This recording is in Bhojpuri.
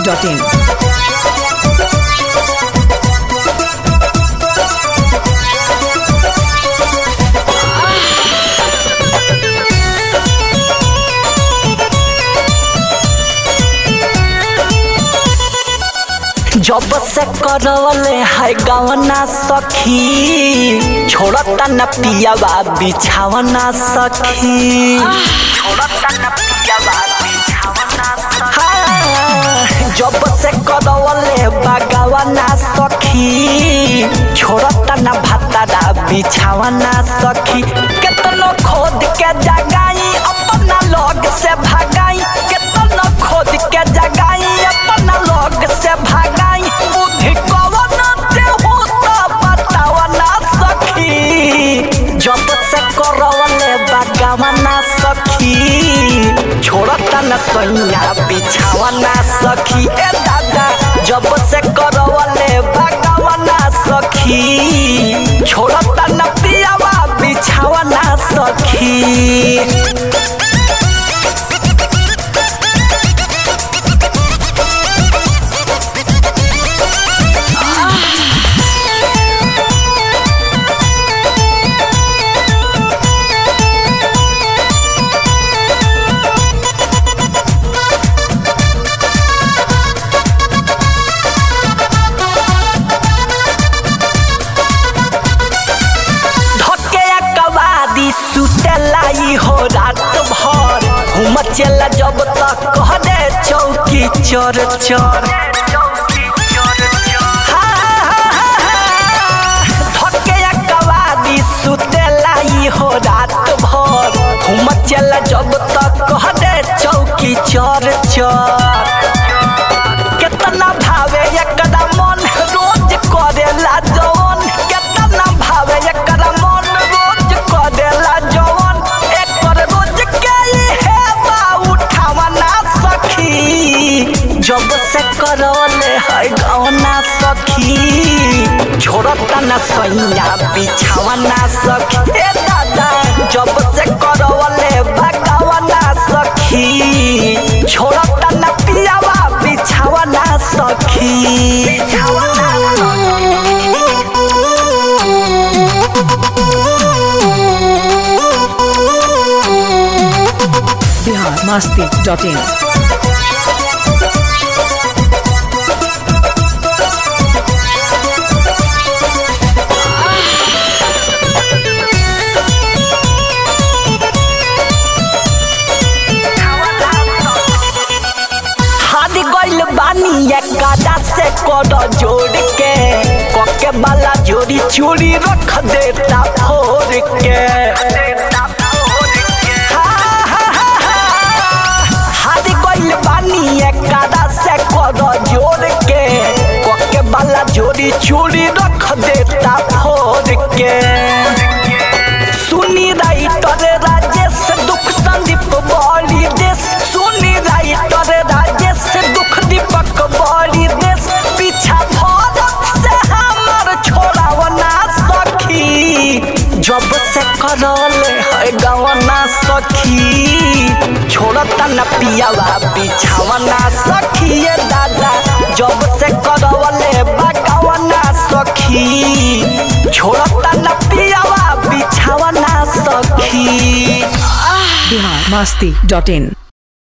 masti.in. जब से करवले है गवना सखी छोड़ता न पियावा बिछावना सखी छोड़ता न पियावा बिछावना हाँ, जब से करवले बगवना सखी छोड़ता न भतरा बिछावना सखी केतनो खोद के जगाई अपना लोग से भगाई केतनो खोद के जगाई अपना लोग से भगाई बुद्धि कवन ते हो त बतावना सखी जब से करवले बगवना सखी छोड़ता न सैया बिछावना सखी ए दादा जब से करवले बगवना सखी छोड़ता न पियावा बिछावना सखी धके कवादी सुतलाई हो रात भर हम चला जब तक कह दे चौकी चोर चोर धके कवादी सुतलाई हो रात भर हम चला जब तक कह दे चौकी चोर चोर केतना भावे एकरा मन रोज करेला जवन केतना भावे एकरा मन रोज करेला जवन एकर रोज के हे बा उठावना सखी जब से करले है गवना सखी छोड़ता न सैया बिछावना सखी ए दादा जब से करले भगवना सखी छोड़ता न पियावा बिछावना सखी Bihar masti.in. हाथ गइल बानी एकदा से कर जोड़ के कके वाला जोड़ी चूड़ी रख देता फोड़ के हाथ गइल बानी एकदा से कर जोड़ के कके वाला जोड़ी चूड़ी रख देता फोड़ के सुनी राइटर राजेश दुख संदीप बॉली देश सुनी राइटर राजेश दुख दीपक बॉली देश पीछा भरत से हमर छोड़ावना सखी जब से करल है गवना सखी छोड़ता न पियावा बिछावना सखी ये दादा जब से करवले बगवना सखी छोड़ता न पियावा बिछावना सखी Bihar masti.in.